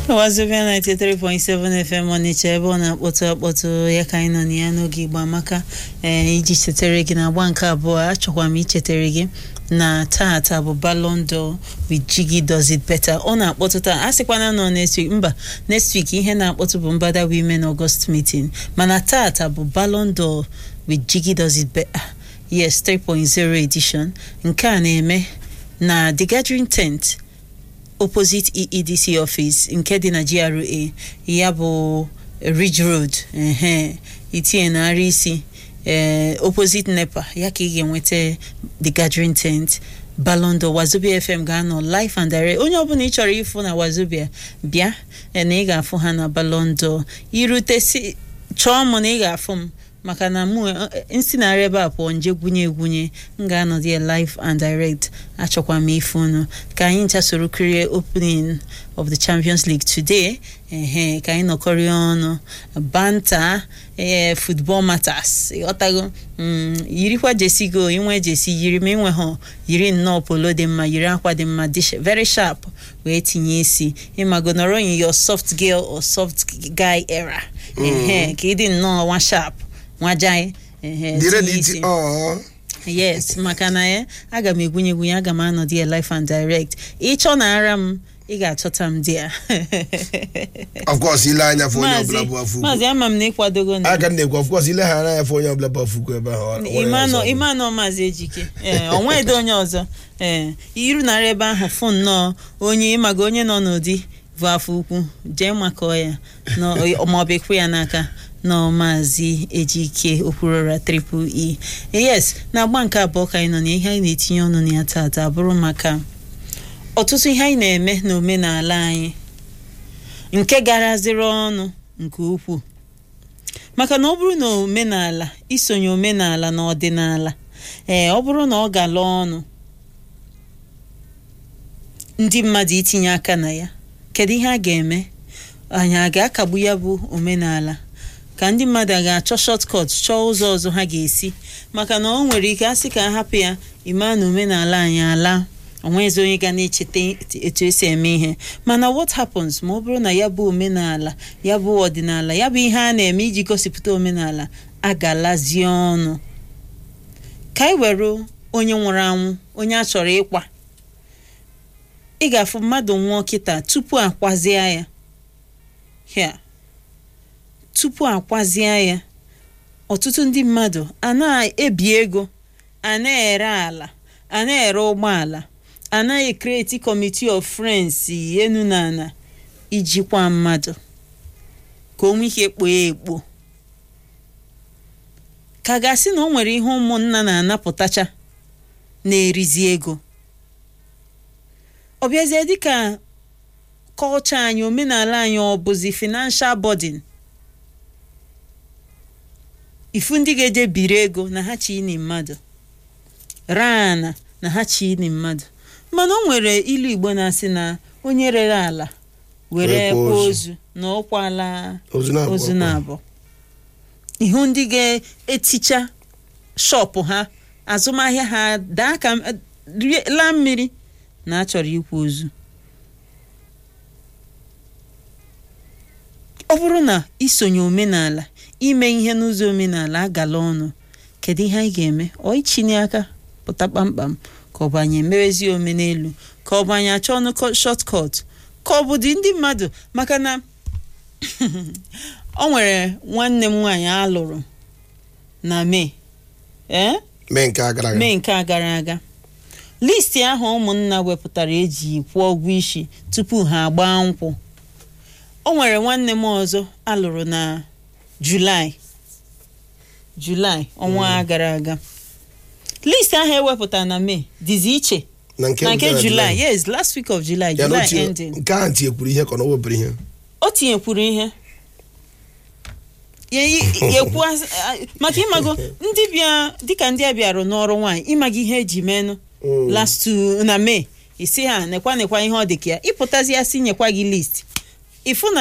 Wazobia 93.7 FM Ọnịcha ebe ọ na-akpọtụ akpọtụ ya ka anyị nọ na ya n'oge Igbo Amaka ee iji chetara gị na agba nke abụọ achọkwa m ichetara gị na tata bụ Ballon d'Or with Jiggy does it better ọ na-akpọtụ taa a sịkwana nọ next week mba next week ihe na-akpọtụ bụ Mbada Women August meeting mana tata bụ Ballon d'Or with Jiggy does it better yes 3.0 edition nke a na-eme na The Gathering Tent opposite EEDC office nke dị na GRA ya bụ Ridge Road ehe itinye narị isi ee opposite NEPA ya ka ị ga-enweta The Gathering Tent Ballon d'Or Wazobia FM ga-anọ live and direct onye ọbụla ị chọrọ ịfụ na Wazobia bịa na ị ga-afụ ha na Ballon d'Or irute si chọọ m na ị ga-afụ m maka na mụ nsi narị ebe a pụọ nje gwunye egwunye m ga-anọdụ ya live and direct achọkwa m ife unu ka anyị ncha soro kirie opening of the Champions League today ehe ka anyị nọkọrịa ọnụ banta ee football matters ịghọtago yirikwa jesi go inwe jesi yiri ma inweghọ yiri nnọọ polo dị mma yiri akwa dị mma dị very sharp wee tinye isi ịmago nọrọ in your soft girl or soft guy era ehe ka ịdị nnọọ nwa sharp nwajai yes maka na ya aga m egwunye egwunye aga m anọdụ ya life and direct ịchọ na ara m ị ga-achọta m dị ya of course ile anya fụ onye ọbụla bụ afọ maazị ama m na ịkwadogo na aka na-ekwu of course ile ha anya fụ onye ọbụla bụ afọ ukwu ebe ahụ ime anọ maazị ejike ee onwe edo onye ọzọ ee iru narị ebe ahụ fụ nnọọ onye ịmaga onye nọ n'ụdị bụ afọ ukwu jee makọọ ya maọbụ ekwu ya n'aka nọ maazị ejike okwurora triple e yes na agba nke abụọ ka anyị nọ na ihe anyị na-etinye ọnụ na ya tata bụrụ maka ọtụtụ ihe anyị na-eme n'omenala anyị nke garaziri ọnụ nke ukwuu maka na ọ bụrụ na omenala isonye omenala na ọdịnala ee ọ bụrụ na ọ gala ọnụ ndị mmadụ itinye aka na ya kedu ihe a ga-eme anyị a ga-akagbu ya bụ omenala ka ndị mmadụ a ga-achọ shortcut chọọ ụzọ ọzọ ha ga-esi maka na ọ nwere ike asị ka hapụ ya ime na omenala anyị ala onwezi onye ga na-echeta etu esi eme ihe mana what happens ma ọ bụrụ na ya bụ omenala ya bụ ọdịnala ya bụ ihe a na-eme iji gosipụta omenala agalazie ọnụ ka anyị were onye nwụrụ anwụ onye a chọrọ ịkwa ị ga-afụ mmadụ nwụọ kịta tupu akwazie ya ya tupu akwazie ya ọtụtụ ndị mmadụ a na-ebi ego a na-ere ala a na-ere ụgbọala a na-ekreti kọmiti of friends enu na ana ijikwa mmadụ ka o nwee ike kpoo ekpo ka gasị na o nwere ihe ụmụnna na-anapụtacha na-erizi ego ọ bịazie dịka kọlcha anyị omenala anyị ọ bụzi financial burden ifu ndị ga-eje biri ego na ha chi ini mmadụ rana na ha chi ini mmadụ mana o nwere ilu igbo na-asị na onye rere ala were kwa ozu na ọkwala ozu na abụọ ihu ndị ga-eticha shọpụ ha azụmahịa ha daa ka laa mmiri na achọrọ ikwu ozu ọ bụrụ na isonye omenala ime ihe n'ụzọ omenala agala ọnụ kedu ihe anyị ga-eme ọ ichine aka pụta kpamkpam ka ọ bụ anyị emewezie omenelu ka ọ bụ anyị achọ ọnụ shortcut ka ọ bụ dị ndị mmadụ maka na ọ nwere nwanne m nwaanyị alụrụ na mee ee mee nke a gara aga mee nke a gara aga listi ahụ ụmụnna wepụtara eji kwụọ ụgwọ isi tupu ha agbaa nkwụ o nwere nwanne m ọzọ alụrụ na julaị julaị ọnwa gara aga listi ahụ ewepụtara na mee dịzi iche na na nke julaị yes last week of july july ending nke ahụ tinyekwuru ihe ka na o wepụrụ ihe o tinyekwuru ihe ekwu maka ịmago ndị bịa dịka ndị a bịarụ n'ọrụ nwaanyị ịmaga ihe eji menụ last na mee isi ha nekwa nekwa ihe ọ dị ka ya ịpụtazi ya si nyekwa gị list ịfụ na